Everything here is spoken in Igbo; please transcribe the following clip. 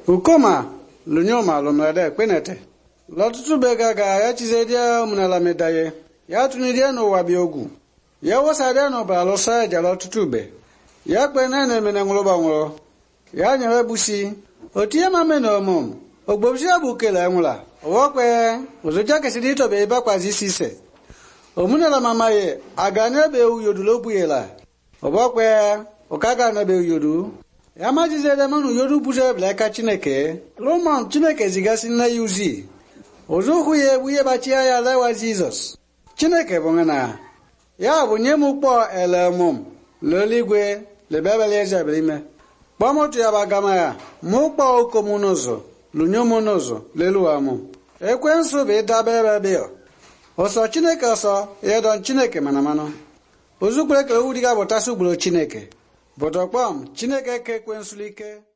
ukoma lunyoma lumlade kpenete lọtụtụ bega ga ya chizedia omenala medaye ya tụnidie n'ụwa bịa ogwu ya wosadia n'ọbara lụsa eja lọtụtụ ube ya kpe na na-eme na nwụrụ gbanwụrụ ya nyewe busi otie mame na omum ogbobisi ya bụ kele nwụla ọwọkpe ụzụja kesịrị itobe ịbakwazi isi ise omenala mamaye aga n'ebe uyodu obuyela ọbọkpe ụkaga n'ebe uyodu ya majizere manụ yodu buzo ebelaka chineke lụmọn chineke zigasị nne ya uzi ụzụhụ ya egbu ihe bachia ya lewa jizọs chineke bụ na ya bụ nye m kpọ elemụm leeligwe lebebele eze eberime kpọm otu ya bagama ya mụ kpọ okom n'ụzọ lunyom n'ụzọ leluwa mụ ekwensu bụ ịdaba ebe bịa ọsọ chineke ọsọ ya dọn chineke mana manụ ozugbo ekele ugwu dịga bụtasị ugboro chineke bụtọkpọm chineke ka ekwensụlike